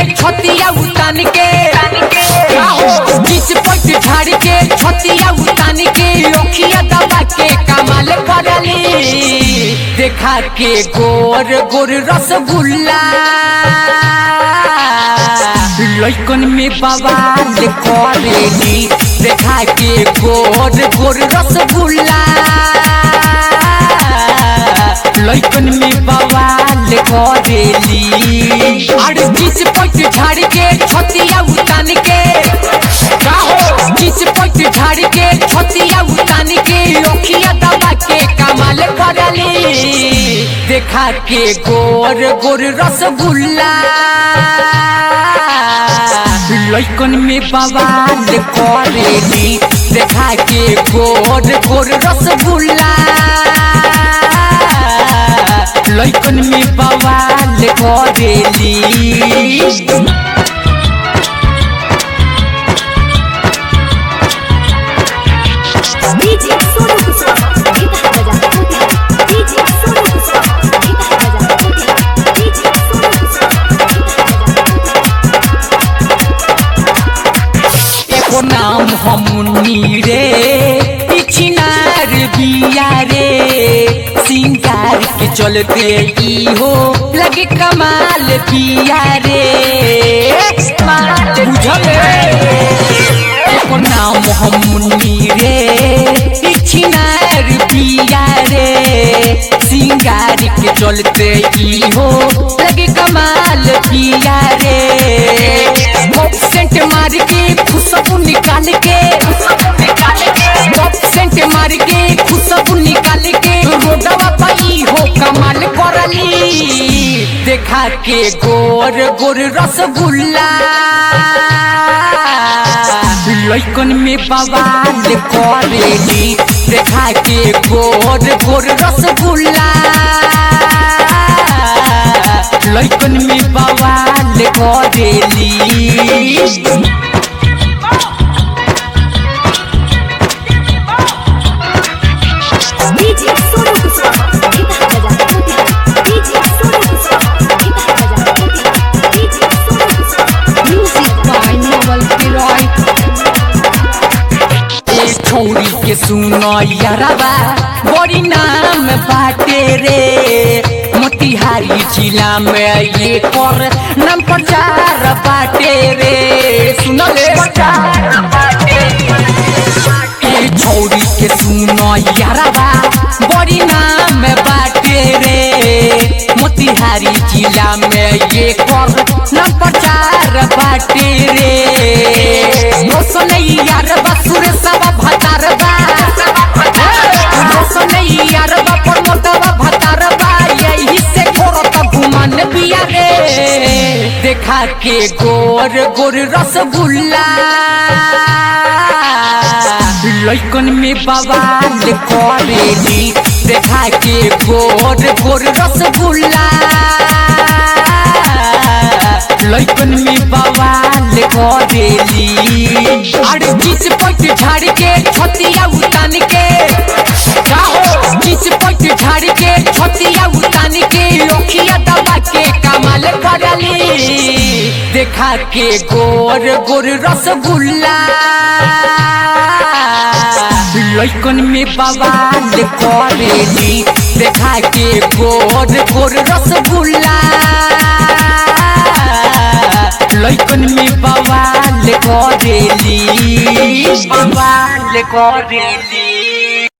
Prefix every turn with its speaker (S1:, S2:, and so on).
S1: छतिया उतान के बीच पट झाड़ के छतिया उतान के ओखिया दबा के कमाल करली देखा के गोर गोर रसगुल्ला लइकन में बवाल करेली देखा के गोर गोर रसगुल्ला लइकन में बवाल करेली अरे बीच पट झाड़ के छतिया उतान के बीच पट झाड़ के छतिया उतान के ओखिया दबा के कमाल करली देखा के गोर गोर रसगुल्ला लइकन में बवाल करेली देखा के गोर गोर रसगुल्ला लइकन में बवाल करेली
S2: डीजे सोनू कुशवाहा गीत बजा डीजे सोनू कुशवाहा गीत बजा डीजे सोनू कुशवाहा गीत
S1: एको नाम हमनी रे पिछनार बिया रे सिंगार के चलते ई हो लगे कमाल पिया रे बुझल एको नाम हमनी रे पिछनार बिया रे सिंगार के चलते ई हो लगे कमाल पिया रे पॉप सेंट मार के खुशबू निकाल के पॉप सेंट मार के खुशबू निकाल के रोडवा पाई हो कमाल करली देखा के गोर गोर रसगुल्ला लइकन में बवाल करेली देखा के गोर गोर रसगुल्ला लइकन में बवाल करेली
S2: डीजे सोनू कुशवाहा गीत बजा डीजे सोनू कुशवाहा गीत बजा DJ Sonu Kushwaha music by नोबल किरॉय
S1: ए छोरी के सुनो यारबा बड़ी नाम बाटे रे मोतिहारी जिला में ये कर नाम प्रचार बाटे रे सुनो ले ए छोरी के सुनो यारबा बड़ी नाम बाटे रे मोतिहारी जिला में ये कर नाम प्रचार बाटे रे रोशन यार बसुर सब भतार बा रोशन यार बा प्रमोदवा भतार बा यही से घोरत घुमन बिया रे देखा के गोर गोर रसगुल्ला लइकन में बवाल करेली देखा के गोर गोर रसगुल्ला लइकन में बवाल करेली अरे बीच पट झाड़ के छतिया उतान के बीच पट झाड़ के छतिया उतान के ओखिया दबा के कमाल करली देखा के गोर गोर रसगुल्ला लइकन में बवाल करेली देखा के गोर गोर रसगुल्ला लइकन में बवाल करेली बवाल करेली